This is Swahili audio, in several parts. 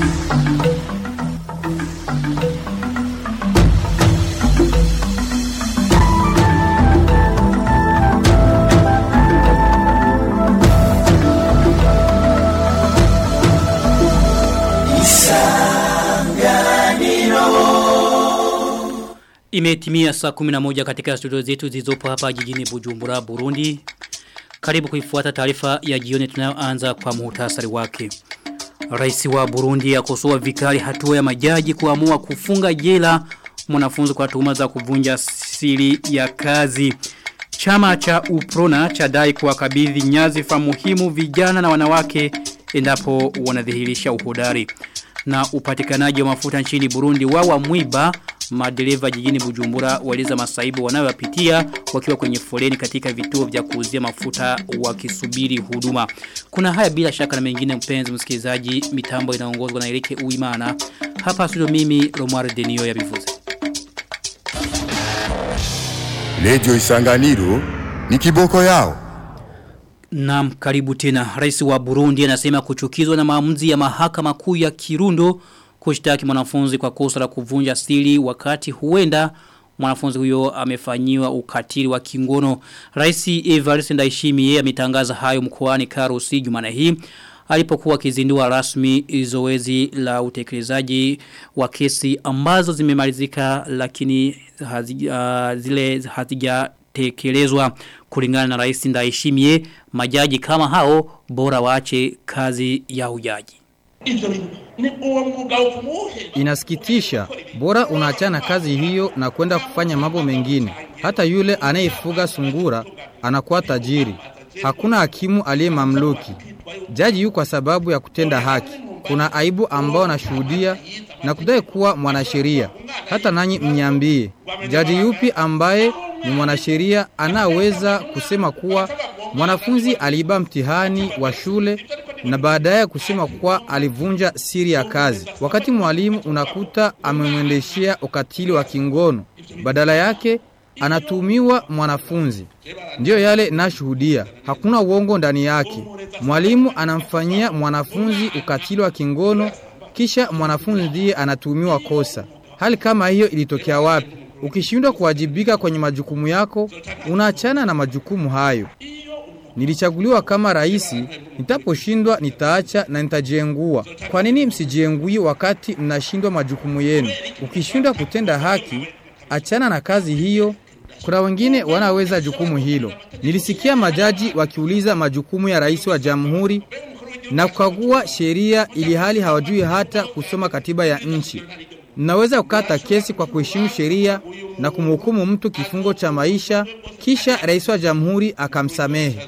Imetimia saa 11 katika studio zetu zilizopo hapa jijini Bujumbura, Burundi. Karibu kuifuata taarifa ya jioni tunayoanza kwa muhtasari wake. Rais wa Burundi akosoa vikali hatua ya majaji kuamua kufunga jela mwanafunzi kwa tuhuma za kuvunja siri ya kazi. Chama cha Uprona chadai kuwakabidhi nyazifa muhimu vijana na wanawake endapo wanadhihirisha uhodari. Na upatikanaji wa mafuta nchini Burundi wawa mwiba madereva jijini Bujumbura waliza masaibu wanayopitia wakiwa kwenye foleni katika vituo vya kuuzia mafuta wakisubiri huduma. Kuna haya bila shaka na mengine mpenzi msikilizaji mitambo inaongozwa na Erike Uimana. Hapa studio mimi Romar Denio ya bivuze. Lejo Isanganiro ni kiboko yao. Naam karibu tena. Rais wa Burundi anasema kuchukizwa na maamuzi ya mahakama kuu ya Kirundo kushtaki mwanafunzi kwa kosa la kuvunja siri wakati huenda mwanafunzi huyo amefanyiwa ukatili wa kingono. Rais Evariste Ndayishimiye ametangaza hayo mkoani Karusi Jumana hii alipokuwa akizindua rasmi zoezi la utekelezaji wa kesi ambazo zimemalizika lakini hazi, uh, zile hazijatekelezwa kulingana na Rais Ndayishimiye majaji kama hao bora waache kazi ya ujaji. Inasikitisha, bora unaachana kazi hiyo na kwenda kufanya mambo mengine. Hata yule anayefuga sungura anakuwa tajiri. Hakuna hakimu aliye mamluki. Jaji yu kwa sababu ya kutenda haki. Kuna aibu ambao nashuhudia na kudai kuwa mwanasheria. Hata nanyi mnyambie, jaji yupi ambaye ni mwanasheria anaweza kusema kuwa mwanafunzi aliiba mtihani wa shule na baadaye kusema kuwa alivunja siri ya kazi. Wakati mwalimu unakuta amemwendeshea ukatili wa kingono, badala yake anatumiwa mwanafunzi. Ndiyo yale nashuhudia, hakuna uongo ndani yake. Mwalimu anamfanyia mwanafunzi ukatili wa kingono, kisha mwanafunzi ndiye anatumiwa kosa. Hali kama hiyo ilitokea wapi? Ukishindwa kuwajibika kwenye majukumu yako, unaachana na majukumu hayo. Nilichaguliwa kama raisi, nitaposhindwa nitaacha na nitajengua. Kwa nini msijengui wakati mnashindwa majukumu yenu? Ukishindwa kutenda haki, achana na kazi hiyo. Kuna wengine wanaweza jukumu hilo. Nilisikia majaji wakiuliza majukumu ya rais wa jamhuri na kukagua sheria ili hali hawajui hata kusoma katiba ya nchi. Mnaweza kukata kesi kwa kuheshimu sheria na kumhukumu mtu kifungo cha maisha kisha rais wa jamhuri akamsamehe.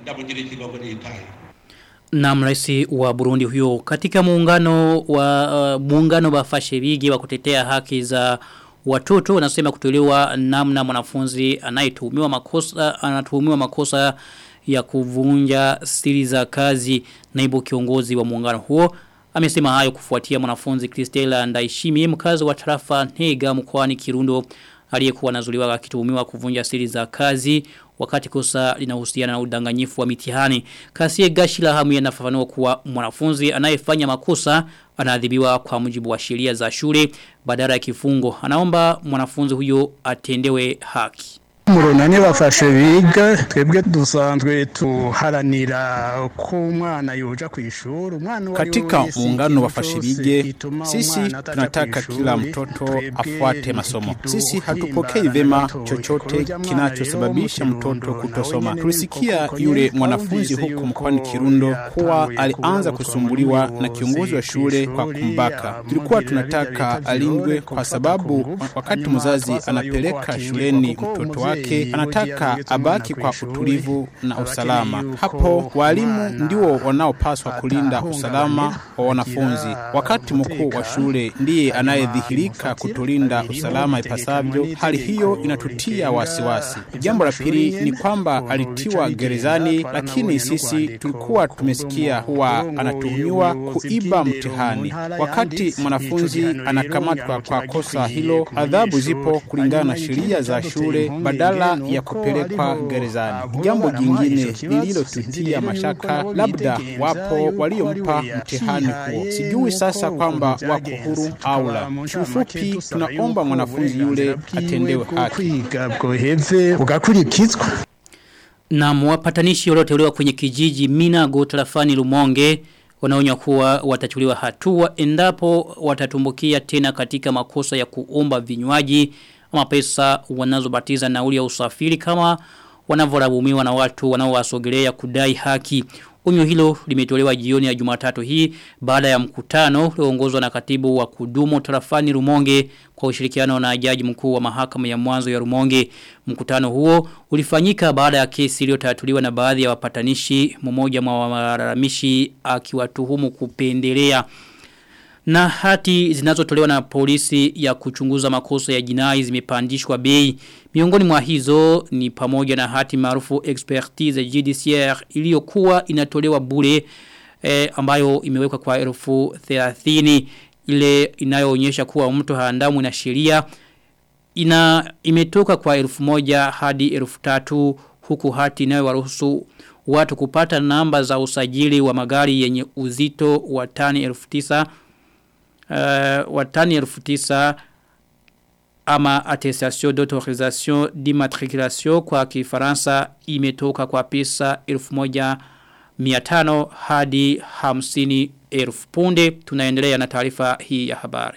Na mraisi wa Burundi huyo katika muungano wa uh, muungano wa fashirigi wa kutetea haki za watoto wanasema kutolewa namna mwanafunzi anayetuhumiwa makosa anatuhumiwa makosa ya kuvunja siri za kazi naibu kiongozi wa muungano huo Amesema hayo kufuatia mwanafunzi Kristela Ndaishimi mkazi wa tarafa Ntega mkoani Kirundo aliyekuwa anazuliwa akituhumiwa kuvunja siri za kazi wakati kosa linahusiana na udanganyifu wa mitihani. Kasie Gashila hamu yanafafanua kuwa mwanafunzi anayefanya makosa anaadhibiwa kwa mujibu wa sheria za shule badala ya kifungo. Anaomba mwanafunzi huyo atendewe haki. murunani bafashe biga twebwe dusanzwe tuharanira ko umwana yoja ku ishuri umwana katika muungano wa fashirige sisi tunataka kila mtoto afuate masomo sisi hatupokei vema chochote kinachosababisha mtoto kutosoma tulisikia yule mwanafunzi huko mkoani Kirundo kuwa alianza kusumbuliwa na kiongozi wa shule kwa kumbaka tulikuwa tunataka alindwe kwa sababu wakati mzazi anapeleka shuleni mtoto wake wake anataka abaki kwa utulivu na usalama. Hapo walimu ndio wanaopaswa kulinda usalama wa wanafunzi, wakati mkuu wa shule ndiye anayedhihirika kutulinda usalama ipasavyo. Hali hiyo inatutia wasiwasi. Jambo la pili ni kwamba alitiwa gerezani, lakini sisi tulikuwa tumesikia kuwa anatuhumiwa kuiba mtihani. Wakati mwanafunzi anakamatwa kwa kosa hilo, adhabu zipo kulingana na sheria za shule badala badala ya kupelekwa gerezani. Jambo jingine lililotutia mashaka, labda wapo waliompa mtihani huo. Sijui sasa kwamba wako huru au la. Kiufupi, tunaomba mwanafunzi yule atendewe haki. kwiga bwoheze bugakurikizwa Na mwapatanishi walioteuliwa kwenye kijiji Minago tarafani Lumonge wanaonya kuwa watachuliwa hatua endapo watatumbukia tena katika makosa ya kuomba vinywaji ama pesa wanazobatiza nauli ya usafiri kama wanavyorabumiwa na watu wanaowasogelea kudai haki. Onyo hilo limetolewa jioni ya Jumatatu hii baada ya mkutano ulioongozwa na katibu wa kudumu tarafani Rumonge kwa ushirikiano na jaji mkuu wa mahakama ya mwanzo ya Rumonge. Mkutano huo ulifanyika baada ya kesi iliyotatuliwa na baadhi ya wapatanishi mmoja mwa walalamishi akiwatuhumu kupendelea na hati zinazotolewa na polisi ya kuchunguza makosa ya jinai zimepandishwa bei. Miongoni mwa hizo ni pamoja na hati maarufu expertise judiciaire iliyokuwa inatolewa bure eh, ambayo imewekwa kwa elfu 30 ile inayoonyesha kuwa mtu haandamwi na sheria ina imetoka kwa elfu moja hadi elfu tatu huku hati inayowaruhusu watu kupata namba za usajili wa magari yenye uzito wa tani elfu tisa uh, wa tani elfu tisa ama attestation d'autorisation d'immatriculation kwa kifaransa imetoka kwa pesa elfu moja miatano hadi hamsini elfu punde tunaendelea na taarifa hii ya habari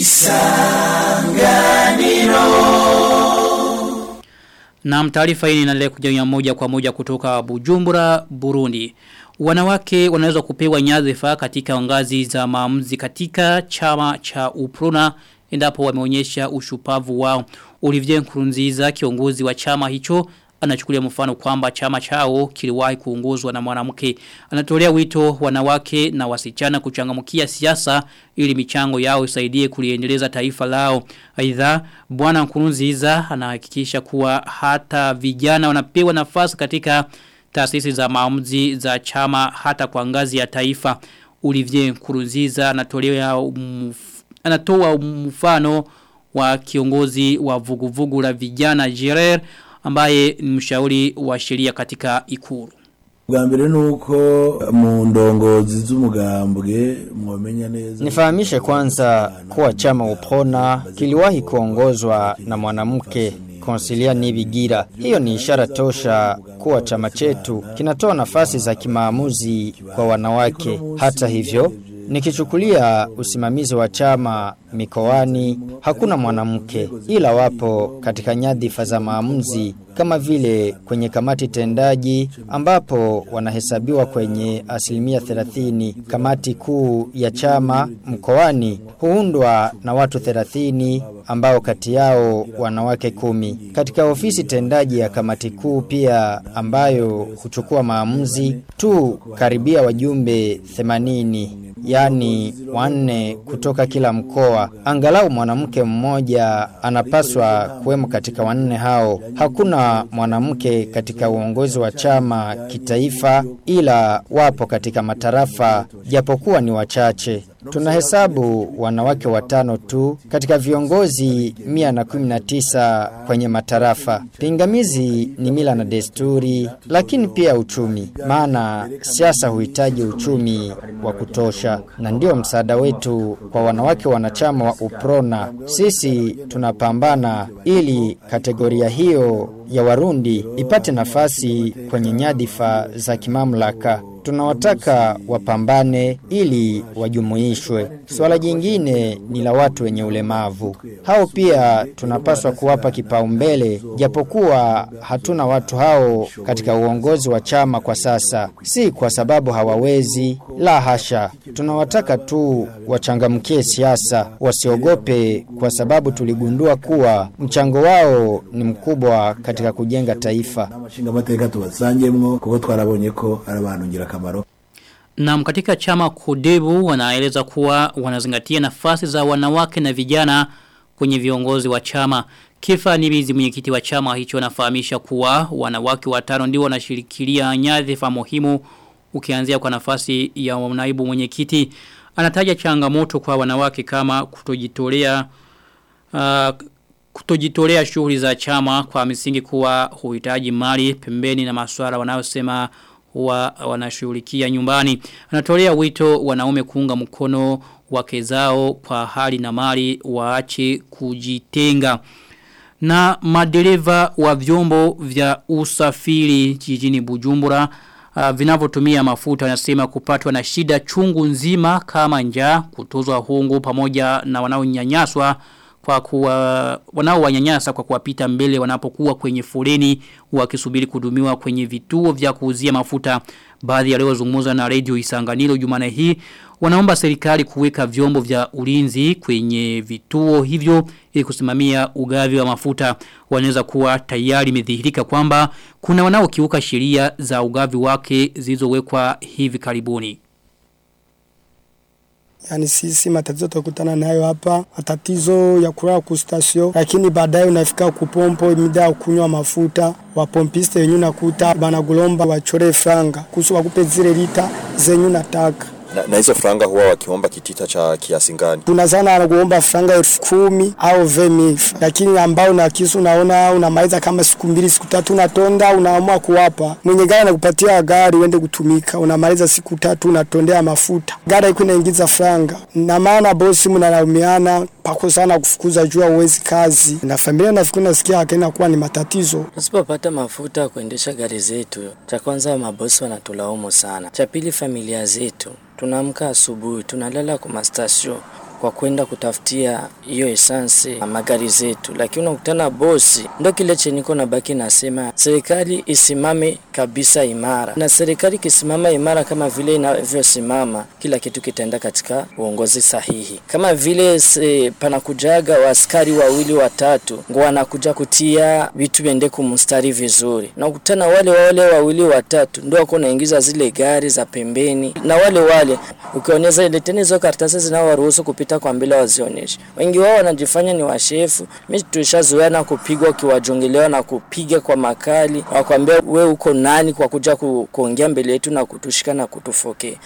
Na taarifa hii inaendelea kuja moja kwa moja kutoka Bujumbura, Burundi. Wanawake wanaweza kupewa nyadhifa katika ngazi za maamuzi katika chama cha Uprona endapo wameonyesha ushupavu wao. Olivier Nkurunziza kiongozi wa chama hicho anachukulia mfano kwamba chama chao kiliwahi kuongozwa na mwanamke. Anatolea wito wanawake na wasichana kuchangamkia siasa ili michango yao isaidie kuliendeleza taifa lao. Aidha bwana Nkurunziza anahakikisha kuwa hata vijana wanapewa nafasi katika taasisi za maamuzi za chama hata kwa ngazi ya taifa. Olivier Nkurunziza anatolea umf, anatoa mfano wa kiongozi wa vuguvugu la vijana Gerard ambaye ni mshauri wa sheria katika ikuru. bwa mbere nuko mu ndongozi z'umugambwe mwamenya neza Nifahamishe kwanza kuwa chama Upona kiliwahi kuongozwa na mwanamke Konsilia Nibigira. Hiyo ni ishara tosha kuwa chama chetu kinatoa nafasi za kimaamuzi kwa wanawake. Hata hivyo, nikichukulia usimamizi wa chama mikoani hakuna mwanamke ila wapo katika nyadhifa za maamuzi kama vile kwenye kamati tendaji ambapo wanahesabiwa kwenye asilimia 30 kamati kuu ya chama mkoani huundwa na watu 30 ambao kati yao wanawake kumi katika ofisi tendaji ya kamati kuu pia ambayo huchukua maamuzi tu karibia wajumbe 80 yani wanne kutoka kila mkoa angalau mwanamke mmoja anapaswa kuwemo katika wanne hao hakuna mwanamke katika uongozi wa chama kitaifa ila wapo katika matarafa japokuwa ni wachache Tunahesabu wanawake watano tu katika viongozi 119 kwenye matarafa. Pingamizi ni mila na desturi, lakini pia uchumi. Maana siasa huhitaji uchumi wa kutosha na ndio msaada wetu kwa wanawake wanachama wa Uprona. Sisi tunapambana ili kategoria hiyo ya Warundi ipate nafasi kwenye nyadhifa za kimamlaka tunawataka wapambane ili wajumuishwe. Swala jingine ni la watu wenye ulemavu. Hao pia tunapaswa kuwapa kipaumbele, japokuwa hatuna watu hao katika uongozi wa chama kwa sasa. Si kwa sababu hawawezi, la hasha. Tunawataka tu wachangamkie siasa, wasiogope kwa sababu tuligundua kuwa mchango wao ni mkubwa katika kujenga taifa. amashinga amateka tubasangemwo kuko twarabonye ko ari abantu ngirakamaro Na katika chama kudebu wanaeleza kuwa wanazingatia nafasi za wanawake na vijana kwenye viongozi wa chama. Kifa Nibizi mwenyekiti wa chama hicho anafahamisha kuwa wanawake watano ndio wanashirikilia nyadhifa muhimu ukianzia kwa nafasi ya naibu mwenyekiti. Anataja changamoto kwa wanawake kama kutojitolea uh, kutojitolea shughuli za chama kwa misingi kuwa huhitaji mali pembeni na masuala wanayosema huwa wanashughulikia nyumbani. Anatolea wito wanaume kuunga mkono wake zao kwa hali na mali waache kujitenga. Na madereva wa vyombo vya usafiri jijini Bujumbura uh, vinavyotumia mafuta wanasema kupatwa na shida chungu nzima kama njaa kutozwa hongo pamoja na wanaonyanyaswa kwa kuwa wanao wanyanyasa kwa kuwapita mbele wanapokuwa kwenye foleni wakisubiri kudumiwa kwenye vituo vya kuuzia mafuta baadhi ya leo zungumza na radio Isanganiro Jumane hii wanaomba serikali kuweka vyombo vya ulinzi kwenye vituo hivyo ili kusimamia ugavi wa mafuta wanaweza kuwa tayari imedhihirika kwamba kuna wanaokiuka sheria za ugavi wake zilizowekwa hivi karibuni Yani sisi matatizo tukutana nayo hapa, matatizo ya kulala kustasio, lakini baadaye unafika kupompo mida ya kunywa mafuta, wapompiste wenyewe nakuta banagulomba wachore franga kuhusu wakupe zile lita zenyu nataka na, na hizo franga huwa wakiomba kitita cha kiasi gani? Kuna sana anakuomba franga elfu kumi au vemif, lakini ambao na kisu unaona unamaliza kama siku mbili siku tatu unatonda, unaamua kuwapa mwenye gari anakupatia gari uende kutumika, unamaliza siku tatu unatondea mafuta, gari iko inaingiza franga, na maana bosi mnalaumiana pako sana kufukuza jua uwezi kazi na familia nafikiri nasikia akaenda kuwa ni matatizo. Tusipopata mafuta kuendesha gari zetu, cha kwanza mabosi wanatulaumu sana, cha pili familia zetu tunaamka asubuhi tunalala kwa mastasio kwa kwenda kutafutia hiyo esansi na magari zetu, lakini unakutana bosi. Ndo kile cheniko na baki nasema serikali isimame kabisa imara, na serikali ikisimama imara kama vile inavyosimama, kila kitu kitaenda katika uongozi sahihi. Kama vile se, panakujaga waaskari wawili watatu ngo wanakuja kutia vitu viende kumstari vizuri, na ukutana wale wale wawili watatu ndio wako naingiza zile gari za pembeni, na wale wale ukionyesha ile tena hizo karatasi zinawaruhusu kupita kupita kwa mbele wazionyeshe. Wengi wao wanajifanya ni washefu. Mimi tulishazoea na kupigwa ukiwajongelewa na kupiga kwa makali, wakwambia we uko nani kwa kuja ku, kuongea mbele yetu na kutushika na kutufokea.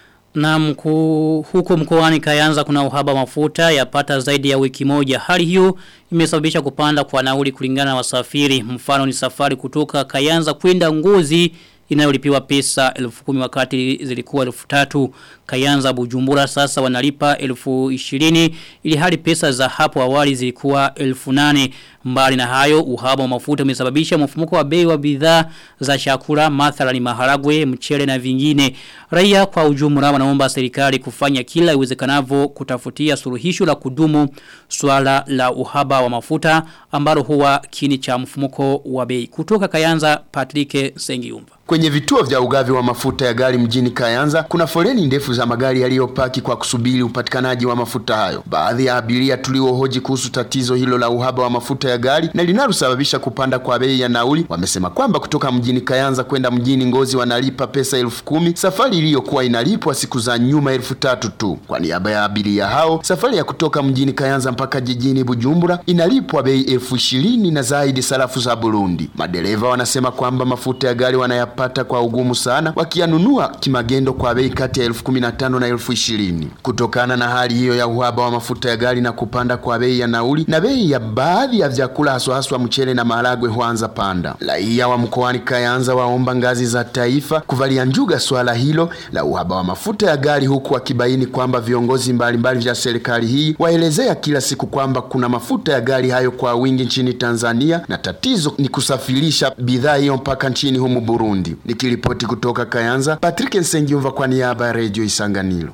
Na mku, huko mkoani Kayanza kuna uhaba mafuta yapata zaidi ya wiki moja. Hali hiyo imesababisha kupanda kwa nauli kulingana na wasafiri. Mfano ni safari kutoka Kayanza kwenda Ngozi inayolipiwa pesa elfu kumi wakati zilikuwa elfu tatu Kayanza Bujumbura sasa wanalipa elfu ishirini ili hali pesa za hapo awali zilikuwa elfu nane mbali na hayo uhaba wa mafuta umesababisha mfumuko wa bei wa bidhaa za chakula mathalani maharagwe mchele na vingine raia kwa ujumla wanaomba serikali kufanya kila iwezekanavyo kutafutia suluhisho la kudumu swala la uhaba wa mafuta ambalo huwa kini cha mfumuko wa bei kutoka Kayanza Patrick Sengiumba Kwenye vituo vya ugavi wa mafuta ya gari mjini Kayanza kuna foleni ndefu za magari yaliyopaki kwa kusubiri upatikanaji wa mafuta hayo. Baadhi ya abiria tuliohoji kuhusu tatizo hilo la uhaba wa mafuta ya gari na linalosababisha kupanda kwa bei ya nauli wamesema kwamba kutoka mjini Kayanza kwenda mjini Ngozi wanalipa pesa elfu kumi safari iliyokuwa inalipwa siku za nyuma elfu tatu tu. Kwa niaba ya abiria hao, safari ya kutoka mjini Kayanza mpaka jijini Bujumbura inalipwa bei elfu ishirini na zaidi sarafu za Burundi. Madereva wanasema kwamba mafuta ya gari wanayapa wanayapata kwa ugumu sana wakiyanunua kimagendo kwa bei kati ya elfu kumi na tano na elfu ishirini. Kutokana na hali hiyo ya uhaba wa mafuta ya gari na kupanda kwa bei ya nauli na bei ya baadhi ya vyakula haswa haswa mchele na maharagwe huanza panda. Raia wa mkoani Kayanza waomba ngazi za taifa kuvalia njuga swala hilo la uhaba wa mafuta ya gari huku wakibaini kwamba viongozi mbalimbali vya serikali hii waelezea kila siku kwamba kuna mafuta ya gari hayo kwa wingi nchini Tanzania na tatizo ni kusafirisha bidhaa hiyo mpaka nchini humu Burundi. Nikiripoti kutoka Kayanza, Patrick Nsengiumva kwa niaba ya Radio Isanganiro.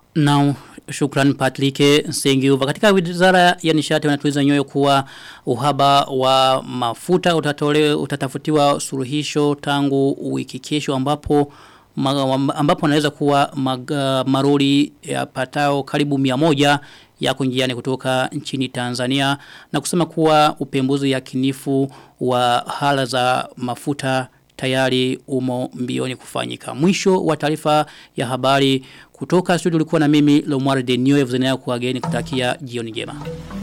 Na shukran Patrick Nsengiumva. Katika wizara ya nishati wanatuliza nyoyo kuwa uhaba wa mafuta utatole, utatafutiwa suluhisho tangu wiki kesho ambapo ambapo anaweza kuwa mag, maroli ya patao karibu mia moja yako njiani kutoka nchini Tanzania na kusema kuwa upembuzi yakinifu wa hala za mafuta tayari umo mbioni kufanyika. Mwisho wa taarifa ya habari kutoka studio ulikuwa na mimi Lomar Denio Evzenea kuageni kutakia jioni njema.